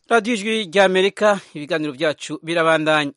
radiyo ijwi ry'amerika ibiganiro byacu birabandanya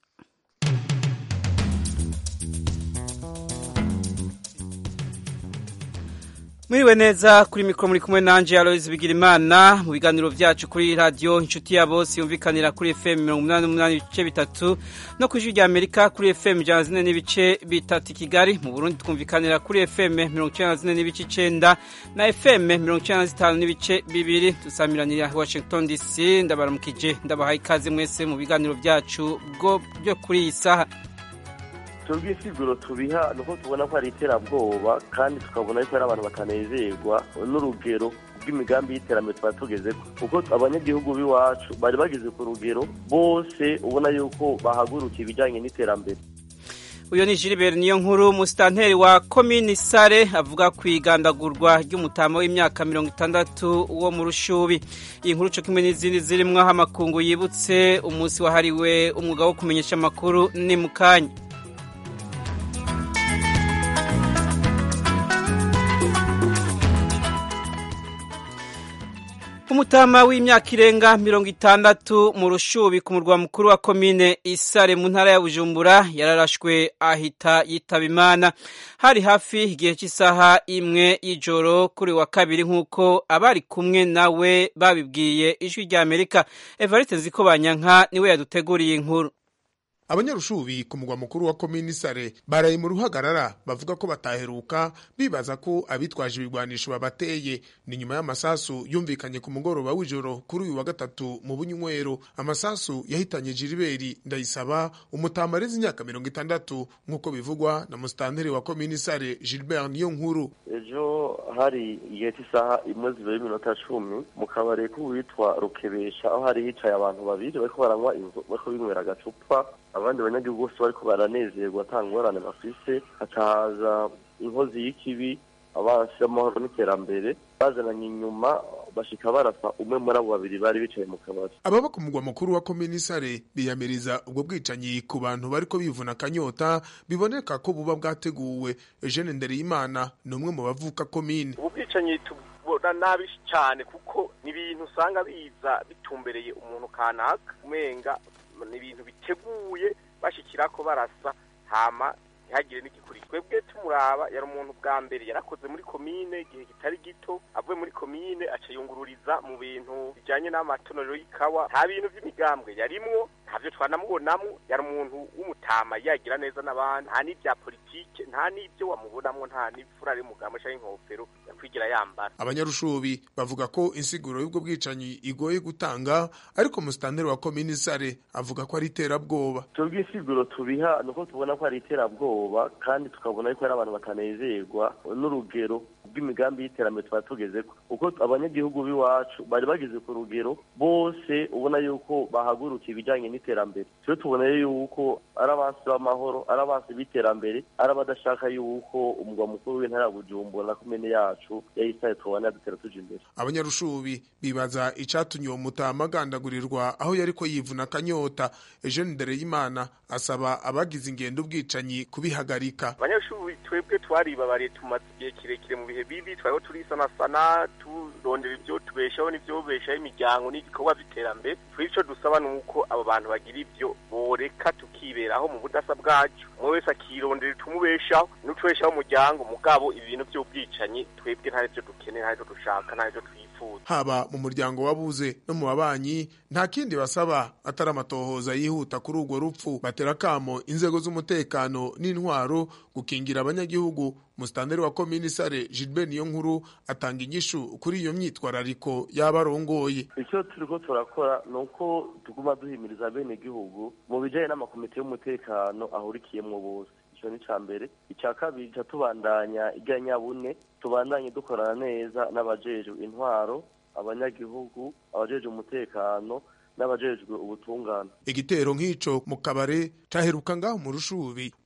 mwiriwe neza kuri mikoro muri kumwe nanje Aloys Bigirimana mu biganiro byacu kuri radio inshuti ya bose yumvikanira kuri FM 88 ibice bitatu no ku ijwi rya Amerika kuri FM 104 n'ibice bitatu Kigali mu Burundi twumvikanira kuri FM 94 n'ibice 9 na FM 95 n'ibice bibiri dusamiranira Washington DC ndabaramukije ndabahaye ikaze mwese mu biganiro byacu byo kuri iyi saha twebwe insiguro tubiha nuko tubona ko ari iterabwoba kandi tukabona yuko ari abantu batanezerwa n'urugero rw'imigambi y'iterambere tuba tugeze kuko abanyagihugu b'iwacu bari bageze ku rugero bose ubona yuko bahagurukiye ibijyanye n'iterambere uyu ni Gilbert niyo nkuru musitanteri wa komini sare avuga ku igandagurwa ry'umutama w'imyaka mirongo itandatu wo mu rushubi iyi nkuru cyo kimwe n'izindi zirimo amakungu yibutse umunsi wahariwe umwuga wo kumenyesha amakuru ni mu kanya umutama w'imyaka irenga mirongo itandatu mu rushubi ku murwa mukuru wa komine isare mu ntara ya bujumbura yararashwe ahita yitaba imana hari hafi igihe cy'isaha imwe y'ijoro kuri wa kabiri nk'uko abari kumwe nawe babibwiye ijwi rya amerika evariste nziko banyanka niwe yaduteguriye inkuru abanyarushubi ku mugwa mukuru wa komini sare baraye mu ruhagarara bavuga ko bataheruka bibaza ko abitwaje ibigwanisho babateye ni nyuma y'amasasu yumvikanye ku mugoroba w'ijoro kuri uyu wa gatatu mu bunywero amasasu yahitanye jiriberi ndayisaba umutama areze imyaka mirongo itandatu nk'uko bivugwa na musitanteri wa komini sare gilbert niyo nkuru ejo hari igihe cy'isaha imwe zibiri iminota cumi mu kabari k'uwitwa rukebesha aho hari hicaye abantu babiri bariko baranywa bariko binywera agacupa abandi banyagihugu bose bariko baranezerwa ata ngorane bafise hakahaza inkozi y'ikibi abansi y'amahoro n'iterambere bazananye inyuma bashika barasa umwe muri abo babiri bari bicaye mu kabari ababa ku mugwa mukuru wa komini sare biyamiriza ubwo bwicanyi ku bantu bariko bivuna akanyota biboneka ko buba bwateguwe eugene ndereyimana ni umwe mu bavuka komine ubu bwicanyi tubona nabi cyane kuko ni ibintu usanga biza bitumbereye umuntu kanaka umenga ni ibintu biteguye bashikira ko barasa hama ntihagire n'igikurikira twebwe tumuraba yari umuntu bwa mbere yarakoze muri komine igihe kitari gito avuye muri komine aca yungururiza mu bintu bijyanye n'amatonorero y'ikawa nta bintu by'imigambwe yarimwo ntavyo twanamubonamwo yari umuntu w'umutama yagira neza n'abandi nta n'ibya politike nta n'ibyo wamubonamwo nta n'ifura y'umugambwe canke inkofero yakwigira yambara abanyarushubi bavuga ko insiguro y'ubwo bwicanyi igoye gutanga ariko musitanteri wa komini sare avuga ko ari iterabwoba twebwe insiguro tubiha nuko tubona ko ari iterabwoba kandi tukabona yuko ari abantu batanezerwa n'urugero rw'imigambi y'iterambere tuba tugeze kuko abanyagihugu b'iwacu bari bageze ku rugero bose ubona yuko bahagurukiye ibijyanye n'iterambere twe tubona yuko ari abansi b'amahoro ari abansi b'iterambere ari abadashaka yuko umugwa mukuru w'intara ya bujumbura na komine yacu yayisaye tubona yadutera tuja imbere abanyarushubi bibaza icatumye uwo mutama agandagurirwa aho yariko yivuna akanyota eugene ndereyimana asaba abagize ingendo ubwicanyi kubihagarika abanyarushubi twebwe twaribabariye tumaze igihe kirekire mu bihe bibi twariho turisanasana turondera ibyo tubeshaho n'ibyo beshaho imiryango n'ibikorwa by'iterambere turi icyo dusaba ni uko abo bantu bagira ibyo boreka tukiberaho mu budasa bwacu umwe wese akirondera itumubeshaho n'utubeshaho umuryango mugabo ibi bintu by'ubwicanyi twebwe nta byo dukeneye nta byo dushaka nta byo twifuza haba mu muryango wabuze no mu babanyi nta kindi basaba atari amatohoza yihuta kuri urwo rupfu batera kamo inzego z'umutekano n'intwaro gukingira abanyagihugu musitanteri wa komini sare gilbert niyo nkuru atanga inyishu kuri iyo myitwarariko yaba arongoye icyo turiko turakora ni uko tuguma duhimiriza bene gihugu mu bijanye n'amakomite y'umutekano ahurikiyemwo bose ico ni ca mbere ica kabiri ca tubandanya irya nyabune tubandanye dukorana neza n'abajejwe intwaro abanyagihugu abajejwe umutekano n'abajejwe ubutungane igitero nk'ico mu kabare caheruka ngaho mu rushubi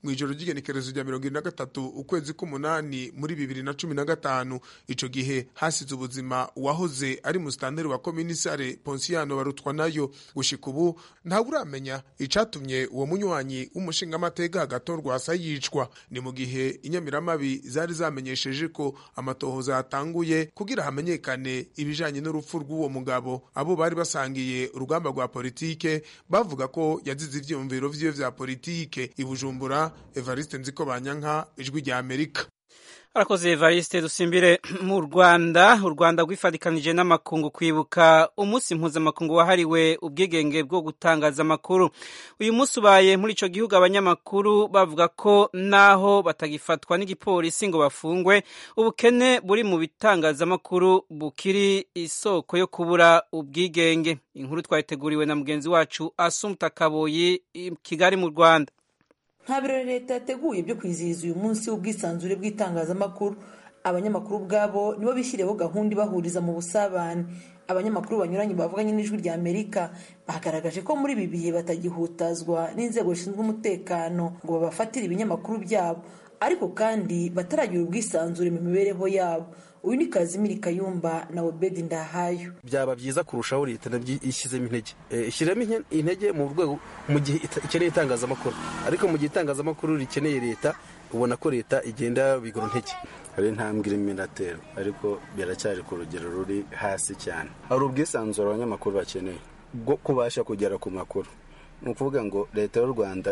mu ijoro ry'igenekerezo rya mirongo ine na gatatu ukwezi k'umunani muri bibiri na cumi na gatanu ico gihe hasize ubuzima uwahoze ari musitanteri wa komisare ponsiyano barutwa nayo gushika ubu ntawe uramenya icatumye uwo munywanyi w'umushingamateka hagatorwa asa yicwa ni mu gihe inyamiramabi zari zamenyesheje ko amatohoza yatanguye kugira hamenyekane ibijanye n'urupfu rw'uwo mugabo abo bari basangiye urugamba rwa politike bavuga ko yazize ivyiyumviro vyiwe vya politike i bujumbura evariste nziko banyanka ijwi rya amerika arakoze evariste dusimbire mu rwanda u rwanda rwifatikanije n'amakungu kwibuka umunsi mpuzamakungu wahariwe ubwigenge bwo gutangaza amakuru uyu munsi ubaye muri ico gihugu abanyamakuru bavuga ko naho batagifatwa n'igipolisi ngo bafungwe ubukene buri mu bitangazamakuru bukiri isoko yo kubura ubwigenge inkuru twayiteguriwe na mugenzi wacu asumta kaboyi kigali mu rwanda nta birori leta yateguye byo kwizihiza uyu munsi w'ubwisanzure bw'itangazamakuru abanyamakuru ubwabo nibo bishyiriyeho gahunda ibahuriza mu busabane abanyamakuru banyuranye bavuganye n'ijwi rya amerika bagaragaje ko muri ibi bihe batagihutazwa n'inzego zishinzwe umutekano ngo babafatire ibinyamakuru byabo ariko kandi bataragira ubwisanzure mu mibereho yabo uyu ni kazimiri kayumba na obedi ndahayo byaba byiza kurushaho leta nabyo ishyizemo intege ishyiramo intege mu rwego mu gihe ikeneye itangazamakuru ariko mu gihe itangazamakuru rikeneye leta ubona ko leta igenda bigura intege hari intambwe irimo iratera ariko biracyari ku rugero ruri hasi cyane hari ubwisanzure abanyamakuru bakeneye bwo kubasha kugera ku makuru ni ukuvuga ngo leta y'u rwanda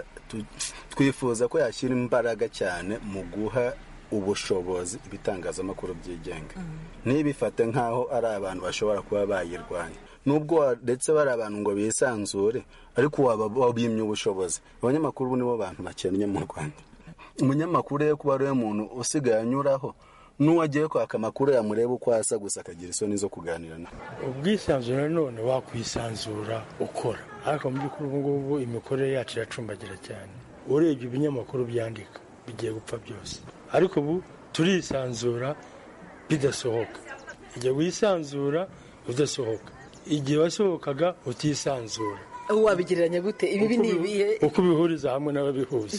twifuza ko yashyira imbaraga cyane mu guha ubushobozi ibitangazamakuru byigenga ntibifate nk'aho ari abantu bashobora kuba bayirwanya nubwo ndetse bari abantu ngo bisanzure ariko wabimye ubushobozi abanyamakuru nibo bantu bakennye mu rwanda umunyamakuru rero kuba ariwe muntu usigaye anyuraho n'uwagiye kwaka amakuru yamureba uko asa gusa akagira isoni zo kuganira nawe ubwisanzure none wakwisanzura ukora ariko mu by'ukuri ubu ngubu imikorere yacu iracumbagira cyane urebye ibinyamakuru byandika bigiye gupfa byose ariko ubu turisanzura bidasohoka igihe wisanzura udasohoka igihe wasohokaga utisanzura wabigereranya gute ibi ni ibihe uko ubihuriza hamwe n'ababihuza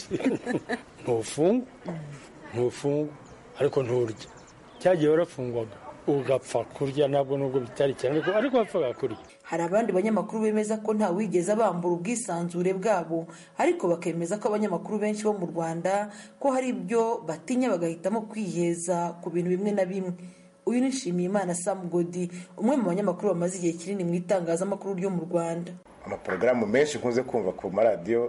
ntufungwa ntufungwa ariko nturya cyagiye warafungwaga ugapfa kurya ntabwo nubwo bitari cyane ariko wapfaga kurya hari abandi banyamakuru bemeza ko nta wigeze bambura ubwisanzure bwabo ariko bakemeza ko abanyamakuru benshi bo mu rwanda ko hari ibyo batinya bagahitamo kwiheza ku bintu bimwe na bimwe uyu ni nshimiyimana sam godi umwe mu banyamakuru bamaze igihe kinini mu itangazamakuru ryo mu rwanda amaporogaramu menshi nkunze kumva ku maradiyo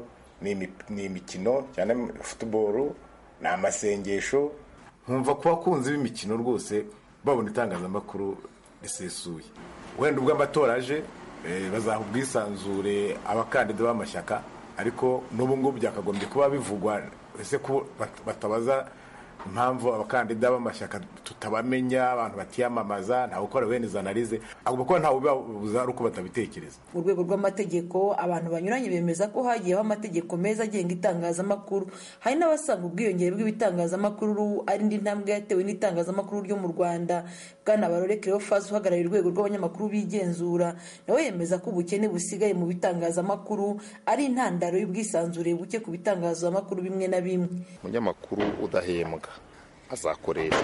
ni imikino cyane futuboro ni amasengesho nkumva ku bakunzi b'imikino rwose babona itangazamakuru risesuye wenda ubwo amatora aje bazaha ubwisanzure abakandida b'amashyaka ariko n'ubu ngubu byakagombye kuba bivugwa ese ko batabaza impamvu abakandida b'amashyaka tutabamenya abantu batiyamamaza ntawe ukora bene izo analize agomba kuba ntawe ubibabuza ari uko batabitekereza mu rwego rw'amategeko abantu banyuranye bemeza ko hagiyeho amategeko meza agenga itangazamakuru hari n'abasanga ubwiyongere bw'ibitangazamakuru ari indi ntambwe yatewe n'itangazamakuru ryo mu rwanda bwana barore cleophas uhagarariye urwego rw'abanyamakuru bigenzura nawe yemeza ko ubukene busigaye mu bitangazamakuru ari intandaro y'ubwisanzure buke ku bitangazamakuru bimwe na bimwe umunyamakuru udahembwa azakoresha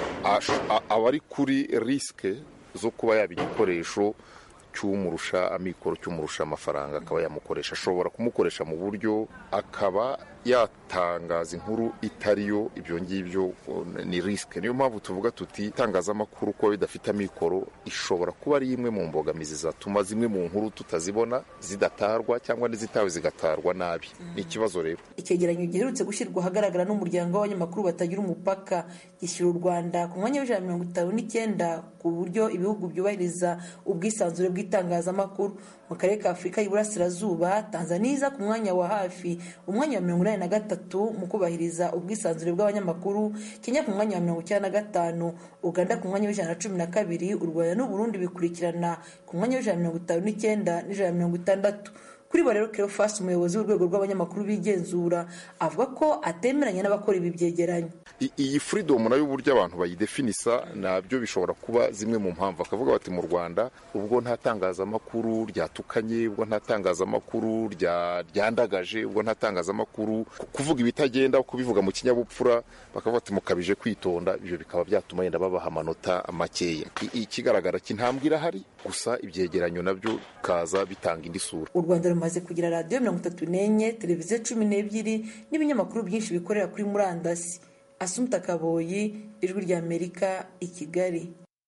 aba ari kuri risike zo kuba yaba igikoresho cy'umurusha amikoro cy'umurusha amafaranga akaba yamukoresha ashobora kumukoresha mu buryo akaba yatangaza inkuru itariyo ibyo ngibyo ni risike niyo mpamvu tuvuga tuti itangazamakuru kuba bidafite amikoro ishobora kuba ari imwe mu mbogamizi zatuma zimwe mu nkuru tutazibona zidatarwa cyangwa n'izitawe zigatarwa nabi ni ikibazo rero icyegeranyo giherutse gushyirwa ahagaragara n'umuryango w'abanyamakuru batagira umupaka gishyira u rwanda ku mwanya w'ijana mirongo itanu n'icyenda ku buryo ibihugu byubahiriza ubwisanzure bw'itangazamakuru mu karere ka afurika y'iburasirazuba tanzania iza ku mwanya wa hafi umwanya wa mirongo inani na gatatu mu kubahiriza ubwisanzure bw'abanyamakuru kenya ku mwanya wa mirongo icyenda na gatanu uganda ku mwanya w'ijana na cumi na kabiri u rwanda n'uburundi bikurikirana ku mwanya w'ijana na mirongo itanu n'icyenda n'ijana na mirongo itandatu kuri bo rero Cleophas umuyobozi w'urwego rw'abanyamakuru bigenzura avuga ko atemeranya n'abakora ibi byegeranyo iyi freedom nayo uburyo abantu bayidefinisa nabyo bishobora kuba zimwe mu mpamvu akavuga bati mu rwanda ubwo nta tangazamakuru ryatukanye ubwo nta tangazamakuru ryandagaje ubwo nta tangazamakuru kuvuga ibitagenda kubivuga mu kinyabupfura bakavuga bati mukabije kwitonda ibyo bikaba byatuma yenda babaha amanota makeya ikigaragara cy'intambwe irahari gusa ibyegeranyo nabyo bikaza bitanga indi sura u rwanda rumaze kugira radiyo mirongo itatu n'enye televiziyo cumi n'ebyiri n'ibinyamakuru byinshi bikorera kuri murandasi asumta kaboyi ijwi ry'amerika i kigali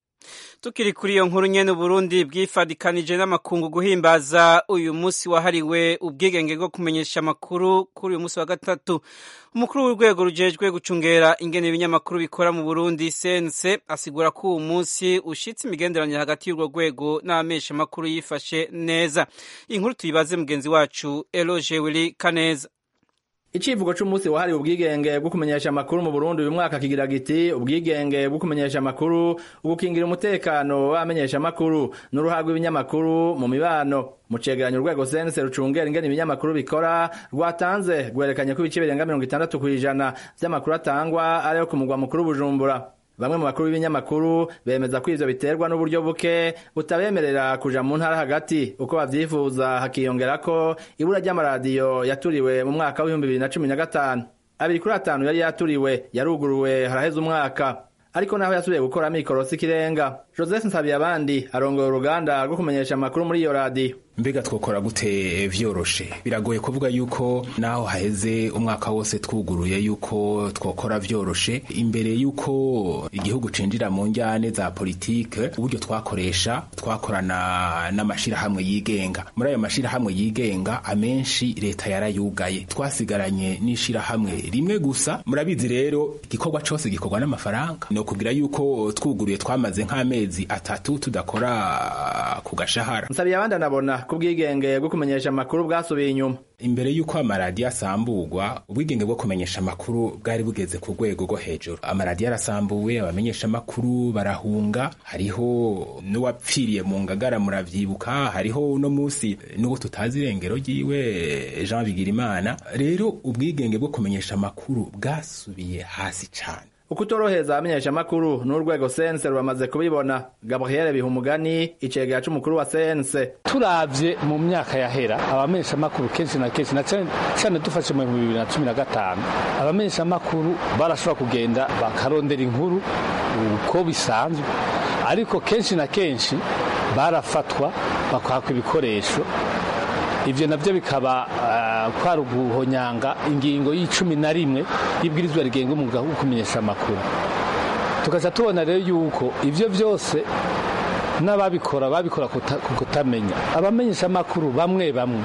tukiri kuri iyo nkuru nyene Burundi bwifadikanije n'amakungu guhimbaza uyu munsi wahariwe ubwigenge bwo kumenyesha amakuru kuri uyu munsi wa gatatu umukuru w'urwego rujejwe gucungera ingene ibinyamakuru bikora mu Burundi sense asigura ko uwo munsi ushitse imigenderanire hagati y'urwo rwego n'abamesha amakuru yifashe neza inkuru tuyibaze mugenzi wacu Eloge Willy Kaneza Icivugo c'umunsi wahariwe ubwigenge bwo kumenyesha amakuru mu Burundi uyu mwaka kigira giti ubwigenge bwo kumenyesha amakuru ugukingira umutekano w'abamenyesha amakuru n'uruhara rw'ibinyamakuru mu mibano mu cegeranyo urwego sense rucungera ingene ibinyamakuru bikora rwatanze rwerekanye ko ibice birenga mirongo itandatu kw'ijana vy'amakuru atangwa ariyo ku mugwa mukuru Bujumbura bamwe mu bakuru b'ibinyamakuru bemeza ko ivyo biterwa n'uburyo buke butabemerera kuja mu ntara hagati uko bavyifuza hakiyongera ko ibura ry'amaradiyo yaturiwe mu mwaka w'ibihumbi bibiri na cumi na gatanu abiri kuri atanu yari yaturiwe yaruguruwe haraheze umwaka ariko naho yasubiye gukora mikorosi ikirenga joseph nsabiyabandi arongoye uruganda rwo kumenyesha amakuru muri iyo radiyo mbega twokora gute vyoroshe biragoye kuvuga yuko naho haheze umwaka wose twuguruye yuko twokora vyoroshe imbere yuko igihugu cinjira mu njyane za politike uburyo twakoresha twakorana n'amashirahamwe yigenga muri ayo mashirahamwe yigenga amenshi leta yarayugaye twasigaranye n'ishirahamwe rimwe gusa murabizi rero igikorwa cose gikorwa n'amafaranga no kubwira yuko twuguruye twamaze nk'amezi atatu tudakora ku gashahara nsabiyabandi anabona ko ubwigenge bwo kumenyesha amakuru bwasubiye inyuma imbere y'uko amaradiyo asamburwa ubwigenge bwo kumenyesha amakuru bwari bugeze ku rwego rwo hejuru amaradiyo arasambuwe abamenyesha amakuru barahunga hariho n'uwapfiriye mu ngagara muravyibuka hariho uno munsi n'uwo tutazi irengero ryiwe jean bigirimana rero ubwigenge bwo kumenyesha amakuru bwasubiye hasi cane ukutoroheza abamenyesha amakuru n'urwego sense ruramaze kubibona gabriel bihumugani icegera c'umukuru wa sense turavye mu myaka yahera abamenyesha amakuru kenshi na kenshi na cane dufashe mu bihumbi bibiri na cumi na gatanu abamenyesha amakuru barashobora kugenda bakarondera inkuru uko bisanzwe ariko kenshi na kenshi barafatwa bakwakwa ibikoresho ivyo navyo bikaba uh, kwari uguhonyanga ingingo y'icumi na rimwe y'ibwirizwa rigenga umwuga wo kumenyesha amakuru tukaca tubona rero yuko ivyo vyose n'ababikora babikora ku kutamenya abamenyesha amakuru bamwe bamwe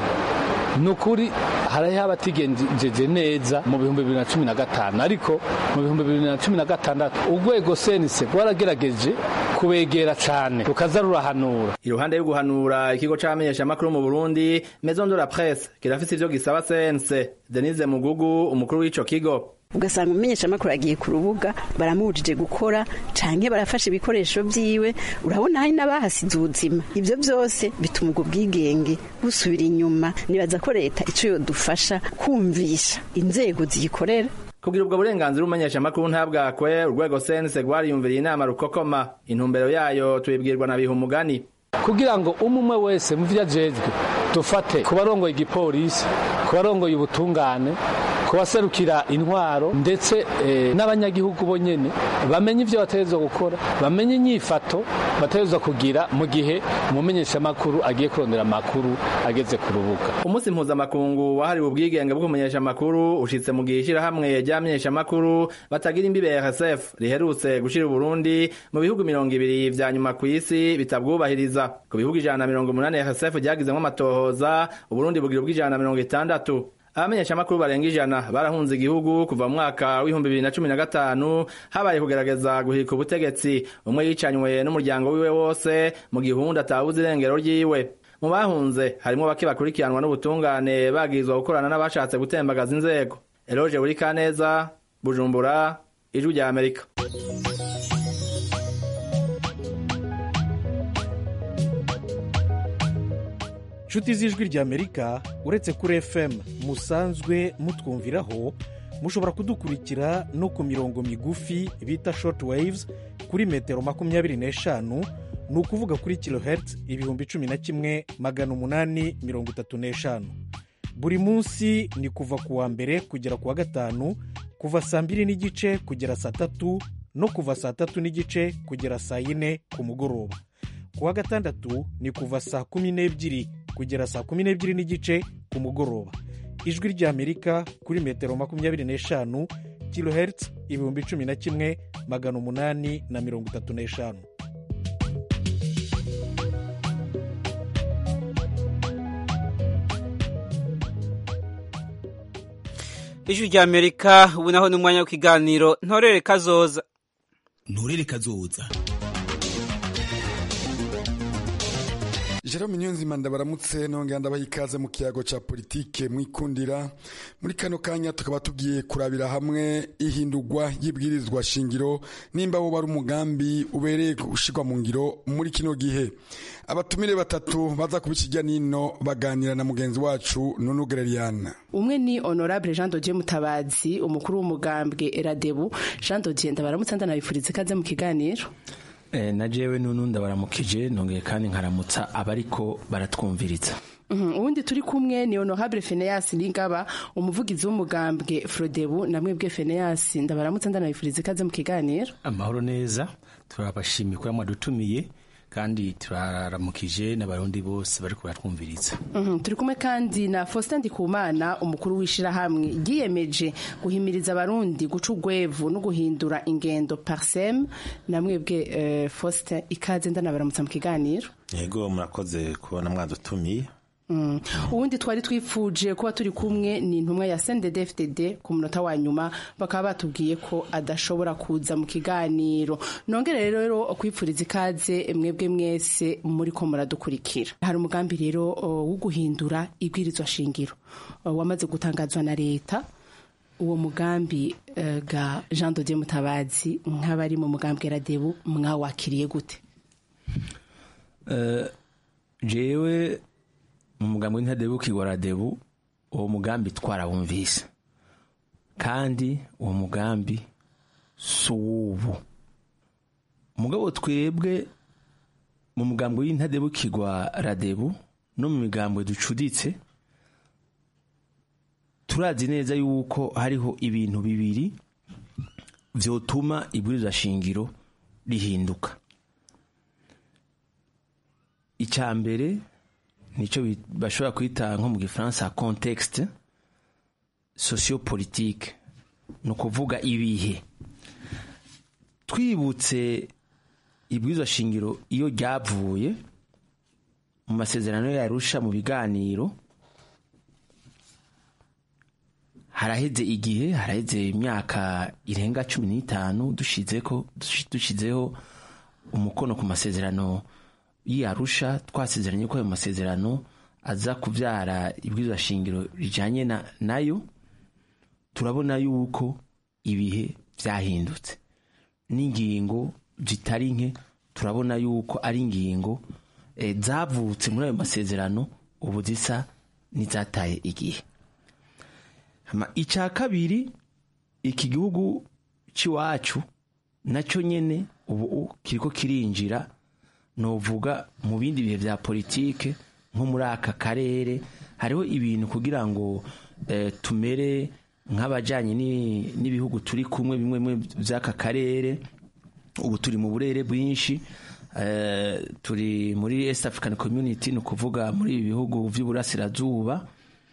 ni ukuri hariho abatigenjeje neza mu bihumbi bibiri na cumi na gatanu ariko mu bihumbi bibiri na cumi na gatandatu urwego senise rwaragerageje kubegera cane rukaza rurahanura iruhande yo guhanura ikigo c'abamenyesha amakuru mu Burundi Maison de la Presse kirafise ivyo gisaba sense Denise Mugugu umukuru w'ico kigo ugasanga umumenyesha amakuru agiye ku rubuga baramubujije gukora canke barafashe ibikoresho vyiwe urabona hari n'abahasize ubuzima ivyo vyose bituma ubwo bwigenge busubira inyuma nibaza ko leta ico yodufasha kumvisha inzego ziyikorera kugira ubwo burenganzira umenyesha amakuru ntabwakwe urwego sense rwariyumviriye inama rukokoma intumbero yayo tubibwirwa na bihumugani kugira ngo umwe wese mu vyo ajejwe dufate ku barongoye igipolisi ku barongoye ubutungane ku baserukira intwaro ndetse eh, n'abanyagihugu bo nyene bamenye ivyo bategerezwa gukora bamenye inyifato bategerezwa kugira mu gihe umumenyeshamakuru agiye kurondera amakuru ageze ku rubuga umunsi mpuzamakungu wahariwe ubwigenge bwo kumenyesha amakuru ushitse mu gihe ishirahamwe ry'abamenyesha amakuru batagira imbibe RSF riherutse gushira Burundi mu bihugu mirongo ibiri vya nyuma ku isi bitabwubahiriza ku bihugu ijana na mirongo umunani RSF ryagizemwo amatohoza Uburundi bugira ubw'ijana na mirongo itandatu abamenyesha amakuru barenga ijana barahunze igihugu kuva mu mwaka w'ibihumbi bibiri na cumi na gatanu habaye kugerageza guhirika ubutegetsi umwe yicanywe n'umuryango wiwe wose mu gihundi atabuze irengero ryiwe mu bahunze harimwo bake bakurikiranwa n'ubutungane bagirizwa gukorana n'abashatse gutembagaza inzego eloge buri kaneza bujumbura ijwi rya amerika nshuti z'ijwi ry'amerika uretse kuri fm musanzwe mutwumviraho mushobora kudukurikira no ku mirongo migufi bita short waves kuri metero makumyabiri n'eshanu ni ukuvuga kuri kilohertz ibihumbi cumi na kimwe magana umunani mirongo itatu n'eshanu buri munsi ni kuva ku wa mbere kugera ku wa gatanu kuva saa mbiri n'igice kugera saa tatu no kuva saa tatu n'igice kugera saa yine ku mugoroba ku wa gatandatu ni kuva saa kumi n'ebyiri kugera saa kumi n'ebyiri n'igice ku mugoroba ijwi ry'amerika kuri metero makumyabiri n'eshanu kilohertz ibihumbi cumi na kimwe magana umunani na mirongo itatu n'eshanu ijwi ry'amerika ubu naho ni umwanya w'ikiganiro ntorere kazoza nturere kazoza Jerome Nyonzima ndabaramutse nongera ndabaha ikaze mu kiyago ca politike mwikundira muri kano kanya tukaba tugiye kurabira hamwe ihindurwa y'ibwirizwa shingiro nimba wo bari umugambi ubereye gushirwa mu ngiro muri kino gihe abatumire batatu baza kubikijya nino baganira na mugenzi wacu Nunu Gereriana umwe ni honorable Jean Dodier Mutabazi umukuru w'umugambwe Eradebu Jean Dodier ndabaramutse ndanabifuriza ikaze mu kiganiro na jewe nunu ndabaramukije nongeye kandi nkaramutsa abariko baratwumviriza ubundi turi kumwe ni honorable Phineas Ningaba umuvugizi w'umugambwe Frodebu namwe bwe Phineas ndabaramutse ndanabifuriza ikaze mu kiganiro amahoro neza turabashimiye ko mwadutumiye kandi turaramukije n'abarundi bose bari kubatwumviriza turi kumwe kandi na Faustin Ndikumana umukuru w'ishirahamwe yiyemeje guhimiriza abarundi guca urwevu no guhindura ingendo parsem namwebwe Faustin ikaze ndanabaramutsa mu kiganiro yego murakoze kubona mwadutumiye ubundi twari twifuje kuba turi kumwe ni intumwa ya CNDD-FDD ku munota wa nyuma bakaba batubwiye ko adashobora kuza mu kiganiro nongere rero kwipfuriza ikaze mwebwe mwese muri ko muradukurikira hari umugambi rero wo guhindura ibwirizwa shingiro wamaze gutangazwa na leta uwo mugambi ga Jean Dodier Mutabazi nk'abari mu mugambi Radebu mwawakiriye gute jewe mu mugambi w'intadebu radebu uwo mugambi twarawumvise kandi uwo mugambi si uw'ubu umugabo twebwe mu mugambi w'intadebu radebu no mu migambi ducuditse turazi neza yuko hariho ibintu bibiri byotuma ibwirizwa shingiro rihinduka icya mbere nicyo bashobora kwita nko mu gifaransa contexte sociopolitique ni ukuvuga ibihe twibutse ibwirizwa shingiro iyo ryavuye mu masezerano yarusha mu biganiro haraheze igihe haraheze imyaka irenga cumi n'itanu dushyizeho umukono ku masezerano y'iyarusha twasezeranye ko ayo masezerano aza kubyara ibwirizwa shingiro rijyanye nayo turabona yuko ibihe byahindutse n'ingingo zitari nke turabona yuko ari ingingo zavutse muri ayo masezerano ubu zisa n'izataye igihe icya kabiri iki gihugu cy'iwacu nacyo nyine ubu kiriko kirinjira novuga mu bindi bihe bya politike nko muri aka karere hariho ibintu kugira ngo tumere nk'abajyanye n'ibihugu turi kumwe bimwe by'aka karere ubu turi mu burere bwinshi turi muri East African Community ni ukuvuga muri ibi bihugu by'uburasirazuba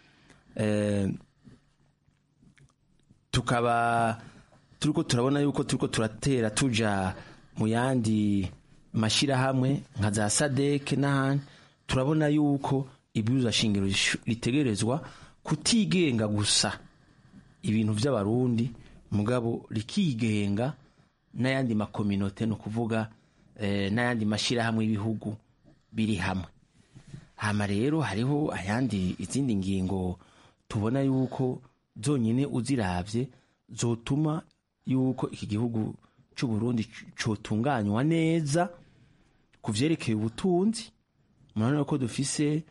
tukaba turiko turabona yuko turiko turatera tuja mu yandi mashyirahamwe nka za sadeke n'ahandi turabona yuko ibwirizwa shingiro ritegerezwa kutigenga gusa ibintu by'abarundi mugabo rikigenga n'ayandi makominote ni ukuvuga n'ayandi mashyirahamwe y'ibihugu biri hamwe hama rero hariho ayandi izindi ngingo tubona yuko zonyine uzirabye zotuma yuko iki gihugu cy'u Burundi cyotunganywa neza ku byerekeye ubutunzi murabona ko dufise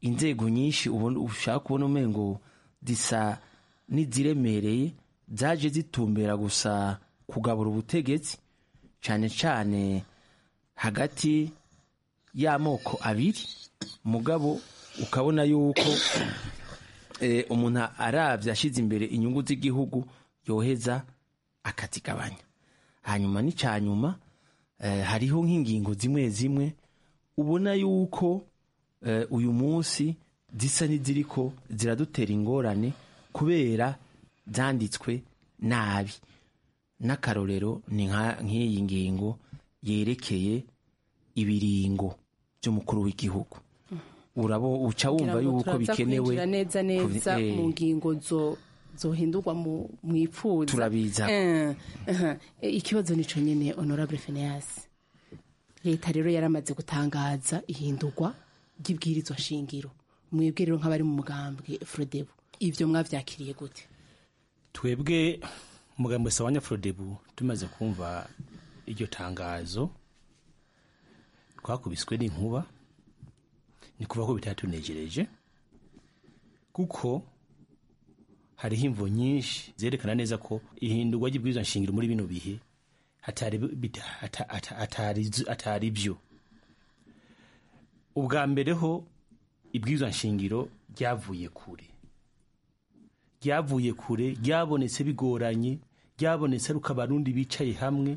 inzego nyinshi ushaka kubona umengo zisa n'iziremereye zaje zitumbera gusa kugabura ubutegetsi cyane cyane hagati y'amoko abiri mugabo ukabona yuko umuntu arabye ashyize imbere inyungu z'igihugu yoheza akazigabanya hanyuma n'icya nyuma hariho nk'ingingo zimwe zimwe ubona yuko uyu munsi zisa n'iziriko ziradutera ingorane kubera zanditswe nabi n'akarorero ni nk'iyi ngingo yerekeye ibiringo by'umukuru w'igihugu urabo uca wumva yuko bikenewe neza neza mu ngingo zohindurwa mu ipfuza turabiza ikibazo nico nyene honorable Phineas leta rero yaramaze gutangaza ihindurwa ry'ibwirizwa shingiro mwebwe rero nk'abari mu mugambwe Frodebu ivyo mwavyakiriye gute twebwe umugambwe sawanya Frodebu tumaze kumva iryo tangazo twakubiswe n'inkuba ni kuva ko bitatunejereje kuko hariho imvo nyinshi zerekana neza ko ihindurwa ry'ibwirizwa nshingiro muri bino bihe atari byo ubwa mbere ho ibwirizwa nshingiro ryavuye kure ryavuye kure ryabonetse bigoranye ryabonetse ari uko abarundi bicaye hamwe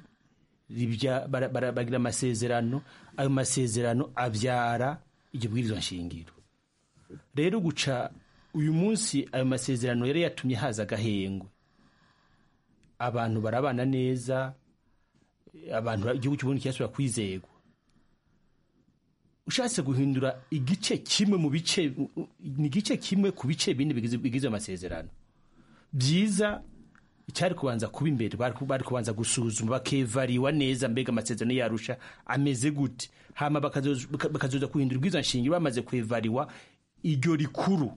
bagira amasezerano ayo masezerano abyara iryo bwirizwa nshingiro rero guca uyu munsi ayo masezerano yari yatumye haza agahengwe abantu barabana neza abantu igihugu cy'uburundi kirasubira kwizegwa ushatse guhindura igice kimwe mu bice ni igice kimwe ku bice bine bigize amasezerano byiza icyari kubanza kuba imbere bari kubanza gusuzuma bakevariwa neza mbega amasezerano yarusha ameze gute hama bakazoza guhindura ubwiza nshingiro bamaze kwevariwa iryo rikuru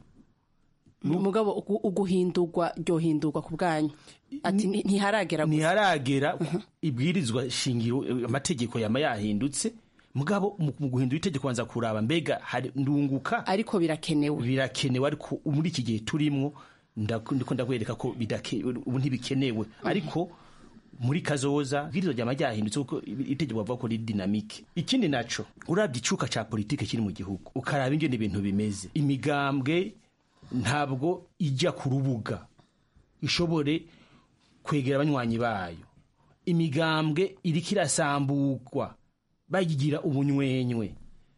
mugabo uguhindurwa ryohindurwa ku bwanyu ati ntiharagera ntiharagera ibwirizwa shingiro amategeko yama yahindutse mugabo mu guhindura itegeko banza kuraba mbega hari ndunguka ariko birakenewe birakenewe ariko muri iki gihe turimwo ndiko ndakwereka ko ubu ntibikenewe ariko muri kazoza ibwirizwa ryama ryahindutse kuko itegeko bavuga ko riri dinamike ikindi naco urabye icuka ca politike kiri mu gihugu ukaraba ingene ibintu bimeze imigambwe ntabwo ijya ku rubuga ishobore kwegera abanywanyi bayo imigambwe iriko irasambukwa bayigira ubunywenywe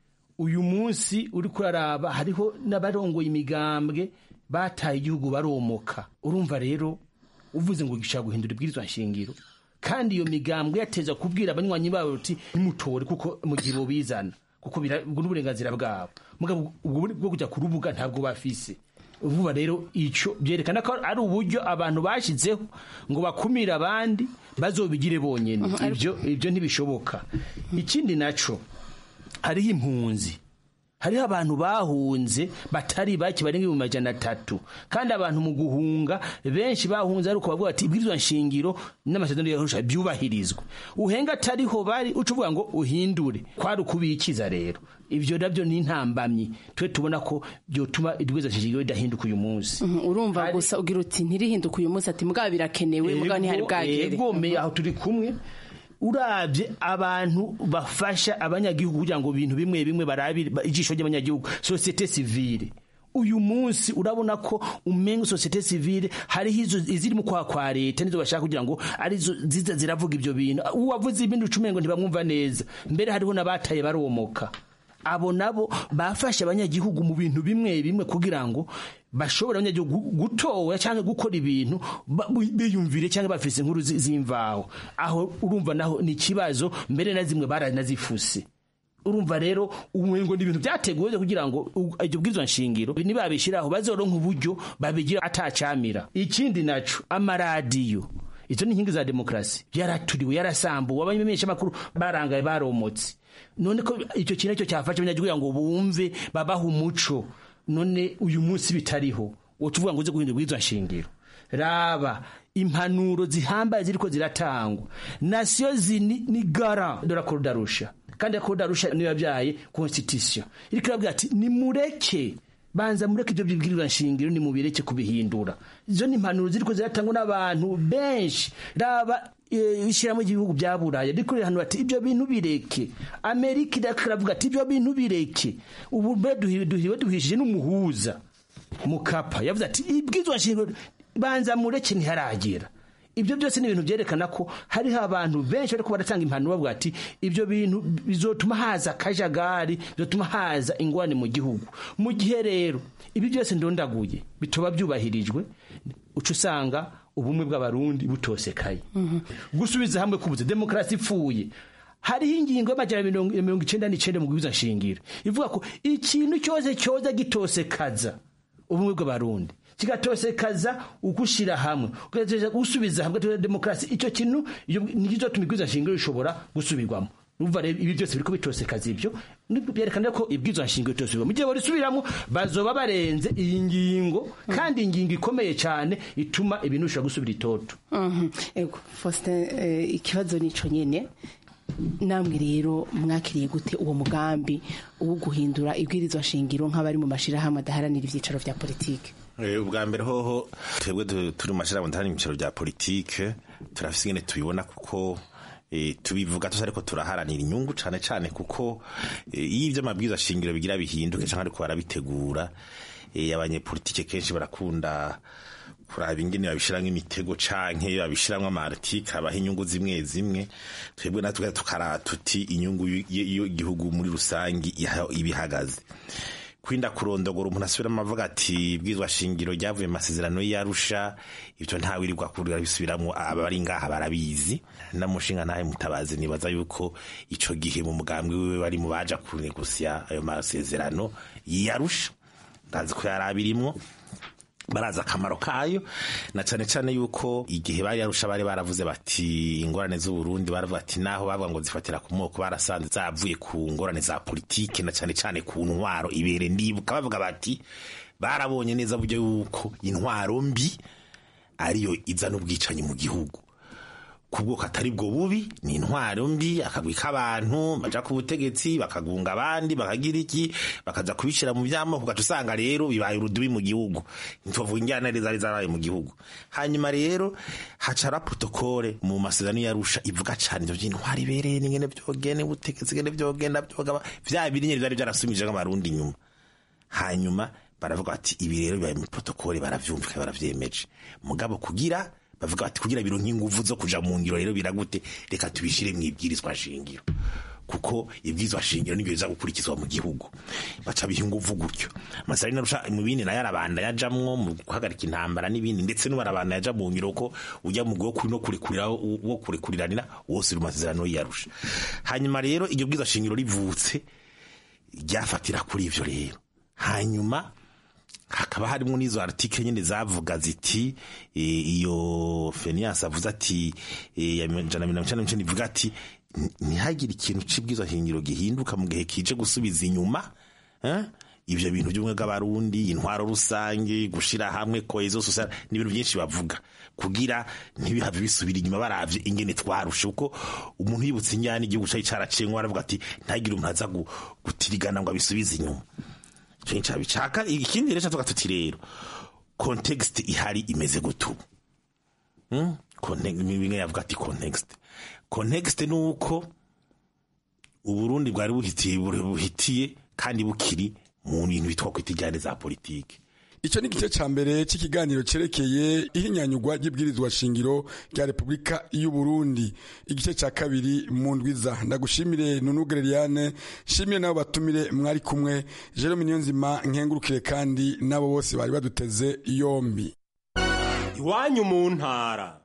uyu munsi uri kuraraba hariho n'abarongoye imigambwe bataye igihugu baromoka urumva rero uvuze ngo gishaka guhindura ibwirizwa nshingiro kandi iyo migambwe yateza kubwira abanywanyi babo uti nimutore kuko mu gihe bobizana kuko ubwo n'uburenganzira bwabo mugabo ubwo bwo kujya ku rubuga ntabwo bafise vuba rero icyo byerekana ko ari uburyo abantu bashyizeho ngo bakumire abandi bazobigire bonyine ibyo ibyo ntibishoboka ikindi naco hariho impunzi hariho abantu bahunze batari bake barenga ibihumbi majana atatu kandi abantu mu guhunga benshi bahunze ariko bavuga ati ibwirizwa nshingiro n'amasezerano yarusha byubahirizwa uhenga atariho bari uca uvuga ngo uhindure kwari ukubikiza rero ibyo nabyo ni intambamyi twe tubona ko byotuma ibwirizwa nshingiro ridahinduka uyu munsi urumva gusa ugira uti ntirihinduka uyu munsi ati mugabo birakenewe mugabo ntihari bwagere bwomeye aho turi kumwe urabye abantu bafasha abanyagihugu kugira ngo ibintu bimwe bimwe barabire ijisho ry'abanyagihugu sosiyete sivile uyu munsi urabona ko umenga sosiyete sivile hariho izo iziri mu kwa kwa leta nizo bashaka kugira ngo arizo ziza ziravuga ibyo bintu uwavuze ibindi ucumengo ntibamwumva neza mbere hariho n'abataye baromoka abo nabo bafashe abanyagihugu mu bintu bimwe bimwe kugira ngo bashobora abanyagihugu gutowe cyangwa gukora ibintu biyumvire cyangwa bafise inkuru z'imvaho aho urumva naho ni ikibazo mbere na zimwe baranazifuse urumva rero umengo ni ibintu byateguwe kugira ngo iryo bwirizwa nshingiro nibabishyiraho bazoronka uburyo babigira atacamira ikindi naco amaradiyo izo ni inkingi za demokarasi yaraturiwe yarasambuwe abamenyesha amakuru barangaye baromotse none ko icyo kintu cyo cyafashe abanyagihugu ngo bumve babaha umuco none uyu munsi bitariho uwo tuvuga ngo uze guhindura ubwirizwa nshingiro raba impanuro zihambaye ziriko ziratangwa nasiyo zini ni gara dora korudarusha kandi ko darusha niyo yabyaye constitution iriko irabwira ati nimureke banza mureke ibyo bibwirizwa nshingiro nimubireke kubihindura izo ni impanuro ziriko ziratangwa n'abantu benshi raba ishyiramo igihugu bya buraya riko rirahanura ati ibyo bintu bireke amerika iravuga ati ibyo bintu bireke ubu mbe duhiwe duhishije n'umuhuza mukapa yavuze ati ibwirizwa nshingiro banza mureke ntiharagera ibyo byose ni ibintu byerekana ko hariho abantu benshi ariko baratanga impanuro bavuga ati ibyo bintu bizotuma haza akajagari bizotuma haza ingwane mu gihugu mu gihe rero ibi byose ndondaguye bitoba byubahirijwe uca usanga ubumwe bw'abarundi butosekaye gusubiza hamwe kubuze demokarasi ipfuye hariho ingingo y'amajyana mirongo icyenda n'icyenda mu gubiza nshingiro ivuga ko ikintu cyose cyoza gitosekaza ubumwe bw'abarundi kigatosekaza ugushyira hamwe gusubiza hamwe demokarasi icyo kintu nicyo tuma ibwirizwa nshingiro bishobora gusubirwamo urumva rero ibi byose biriko bitosekaza ibyo byerekana ko ibwirizwa nshingiro bitosubirwamo mu gihe barisubiramo bazoba barenze iyi ngingo kandi ingingo ikomeye cyane ituma ibintu bishobora gusubira itoto ego faustin ikibazo nico nyene namwe rero mwakiriye gute uwo mugambi wo guhindura ibwirizwa nshingiro nk'abari mu mashirahamwe adaharanira ivyicaro vya politike ubwa mbere hoho twebwe turi mu mashirahamwe adaharanira ivyicaro vya politike turafise ingene tubibona kuko tubivuga tuzi ariko turaharanira inyungu cane cane kuko iyo ivyo amabwiriza shingiro bigira bihinduke canke ariko barabitegura abanyepolitike kenshi barakunda kuraba ingene babishiramwo imitego canke babishiramwo amartike abaho inyungu zimwe zimwe twebwe natwe tukara tuti inyungu y'igihugu muri rusangi ibihagaze kwinda kurondogora umuntu asubiramo avuga ati bwizwa shingiro ryavuye mu masezerano y'arusha ibyo ntawe irirwa kurira bisubiramwo abari ngaha barabizi namushinga ntahe mutabazi nibaza yuko ico gihe mu mugambwe wiwe bari mu baja kunegusya ayo masezerano y'arusha ndazi ko yari abirimwo barazi akamaro kayo na cyane cyane yuko igihe bari yarusha bari baravuze bati ingorane z'uburundi baravuga ati naho bavuga ngo zifatira ku moko barasanze zavuye ku ngorane za politike na cyane cyane ku ntwaro ibere ndibuka bavuga bati barabonye neza buryo yuko intwaro mbi ariyo izana ubwicanyi mu gihugu ku bwoko atari bwo bubi ni intwaro mbi akagwi k'abantu baja ku butegetsi bakagunga abandi bakagira iki bakaza kubishira mu vyamoko ugaca usanga rero bibaye urudubi mu gihugu ntitwavuga injyana zari zarabaye mu gihugu hanyuma rero hacara protokole mu masezerano yarusha ivuga cane ivyo vy'intwaro ibereye n'ingene vyogene ubutegetsi ngene vyogenda vyogaba vya biri nyene vyari vyarasumije nk'amarundi inyuma hanyuma baravuga bati ibi rero bibaye mu protokole baravyumvika baravyemeje mugabo kugira bavuga bati kugira bironke inguvu zo kuja mu ngiro rero biragute reka tubishire mu ibwirizwa shingiro kuko ibwirizwa shingiro nibyo biza gukurikizwa mu gihugu baca biha inguvu gutyo amasari narusha mu bindi nayo arabanda yajamwo mu guhagarika intambara n'ibindi ndetse n'ubarabanda yaja mu ngiro ko ujya mu gwo no kurekurira wo kurekuriranira wose uri masezerano yarusha hanyuma rero iryo bwirizwa shingiro rivutse ryafatira kuri ivyo rero hanyuma hakaba harimo n'izo article nyine zavuga ziti iyo Fenias avuze ati ya jana mirongo icyenda n'icyenda ivuga ati ntihagire ikintu c'ibwirizwa shingiro gihinduka mu gihe kije gusubiza inyuma ivyo bintu by'ubumwe bw'abarundi intwaro rusange gushira hamwe cohesion sociale n'ibintu byinshi bavuga kugira ntibihave bisubira inyuma baravye ingene twarushe uko umuntu yibutse injyana igihugu cari caracenwe aravuga ati ntagire umuntu aza gutirigana ngo abisubize inyuma cenca bicaka ikindi rero tuvuga tuti rero context ihari imeze gutubu hmm? bimwe yavuga ati context context ni uko uburundi bwari buhitiye buhitiye kandi bukiri mu bintu bitwa kwita ijyane za politike icyo ni igice cya mbere cy'ikiganiro cyerekeye ihinyanyurwa ry'ibwirizwa shingiro rya repubulika y'u Burundi igice cya kabiri mu ndwiza ndagushimire nunugere Liliane nshimire nabo batumire mwari kumwe Jerome Niyonzima nkengurukire kandi nabo bose bari baduteze yombi iwanyu mu ntara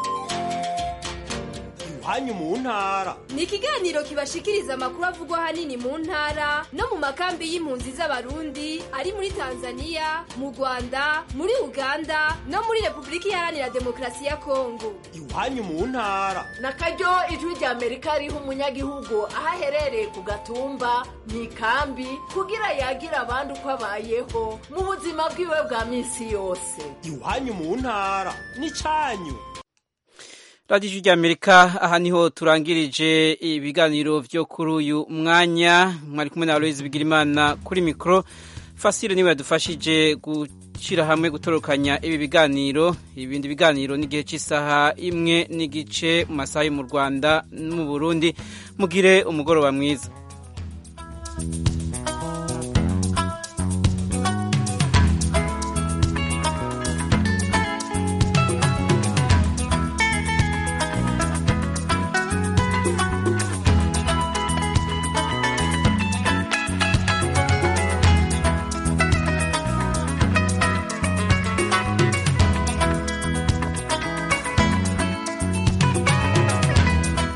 iwanyu mu ntara ni ikiganiro kibashikiriza amakuru avugwa ahanini mu ntara no mu makambi y'impunzi z'abarundi ari muri tanzania mu rwanda muri uganda no muri repubulika iharanira demokarasi ya kongo iwanyu mu ntara na karyo ijwi rya amerika riha umunyagihugu aho aherereye ku gatumba mu ikambi kugira yagira abandi uko abayeho mu buzima bwiwe bwa minsi yose iwanyu mu ntara ni cyanyu radiyo ijwi ry'amerika aha niho turangirije ibiganiro byo kuri uyu mwanya mwari kumwe na aloyizi bigirimana kuri mikoro fasire niba yadufashije gushyira hamwe gutorokanya ibi biganiro ibindi biganiro n'igihe cy'isaha imwe n'igice mu masaha yo mu rwanda no mu burundi mugire umugoroba mwiza